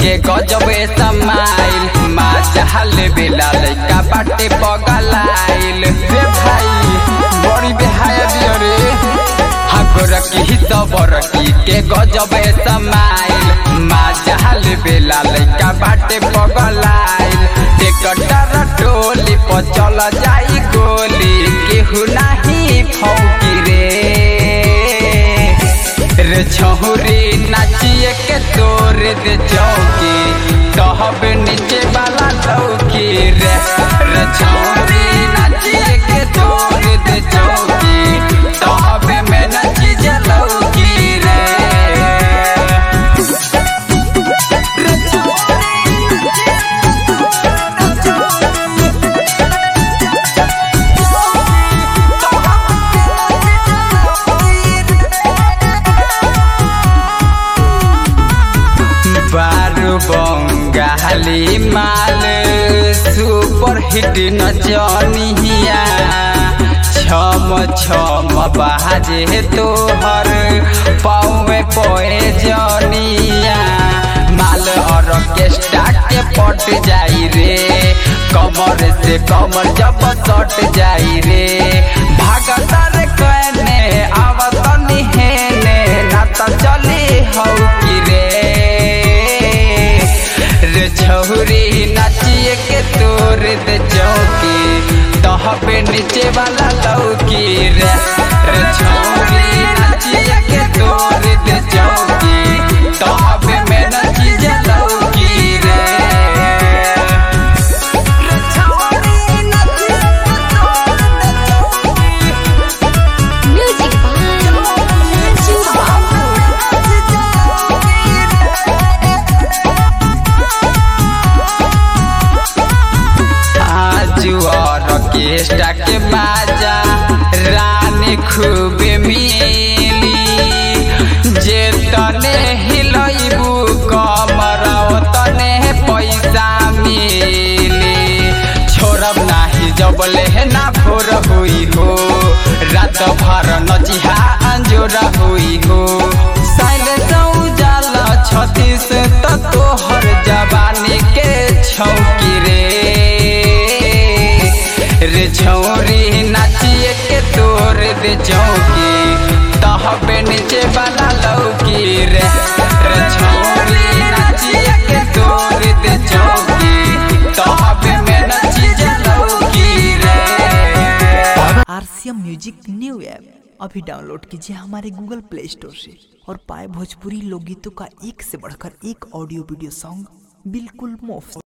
के गजबे समाइल माँ चाहल बेला लइका बाटे पगलाइल रे भाई बड़ी बेहाया दियो रे हगरकी ही सबरकी के गजबे समाइल माँ चाहल बेला लइका बाटे पगलाइल टेकटर टोली पर चल जाई गोली केहू नाही फौकी रे रे छहुरी नाचिए के तोर दे चौकी कहब नीचे वाला लौकी रे रे छहुरी नाचिए के तोर दे चौकी कहब में नची जे लौकी रे रे बारू बंगाली माल सुपर हिट नचनिया छम छम बाजे तोहर पाँवे पोए जनिया माल ऑर्केस्ट्रा के पट जाई रे कमर से कमर जब सट जाई रे भागतर कहने आवत निहेने ना त चली हौ की रे रे छौरी नाचिए के तोर दे चौकी तहबे नीचे वाला लौकी रे रे छौरी नाचिए के तोर दे चौकी तहबे में नची जे लौकी रे रे छौरी नाचिए के तोर दे चौकी Music by Ranju आजू ऑर्केस्ट्रा के बाजा रानी खूब मिली जे तने हिलैबू कमर तने पैसा मिली छोड़ब नाही जबले ना भोर हुई हो रात भर नचिहा अंजोर हुई हो साइले जाल छत्तीस त तोहर जवानी के छौकी रे रे छौरी नाचिए के तोर दे चौकी तहबे नीचे वाला लौकी रे रे छौरी नाचिए के तोर दे चौकी तहबे में नची जे लौकी रे आरसीएम म्यूजिक न्यू ऐप अभी डाउनलोड कीजिए हमारे गूगल प्ले स्टोर से और पाए भोजपुरी लोकगीतों का एक से बढ़कर एक ऑडियो वीडियो सॉन्ग बिल्कुल मुफ्त